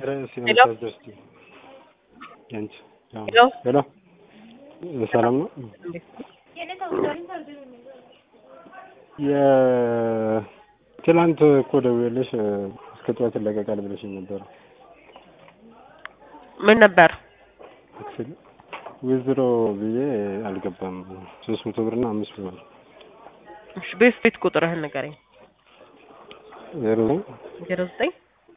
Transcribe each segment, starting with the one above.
ሄሎ ሄሎ ሄሎ ሰላም ነው። የትላንት እኮ ደውዬልሽ እስከ ጠዋት ይለቀቃል ብለሽኝ ነበር። ምን ነበር? አክቹዋሊ ዊዝድሮ ብዬ አልገባም። ሶስት መቶ ብርና አምስት ብር እሺ ቤት ቤት ቁጥርህን ንገረኝ። ዜሮ ዜሮ ዘጠኝ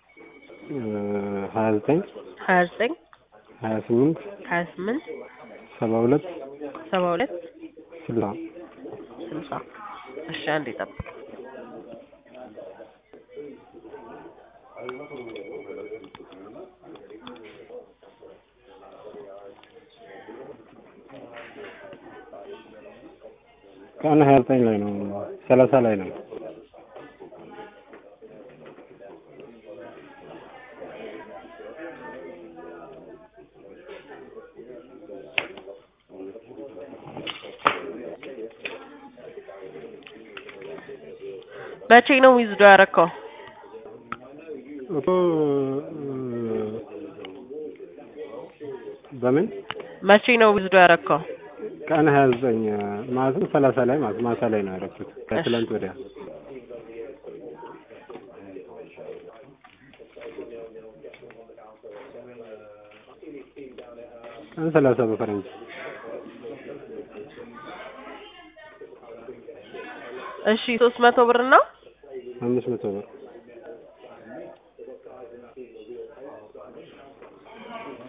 ሀያ ዘጠኝ ሀያ ዘጠኝ ሀያ ስምንት ሀያ ስምንት ሰባ ሁለት ሰባ ሁለት ስልሳ ስልሳ እሺ አንዴ ጠብቅ። ቀን ሀያ ዘጠኝ ላይ ነው ሰላሳ ላይ ነው። መቼ ነው ዊዝዶ ያረከው? እኮ በምን መቼ ነው ዊዝዶ ያረከው? ቀን ሀያ ዘጠኝ ማለትም ሰላሳ ላይ ማለት ማታ ላይ ነው ያደረኩት ከትላንት ወዲያ ቀን ሰላሳ በፈረንጅ እሺ ሶስት መቶ ብር እና አምስት መቶ ብር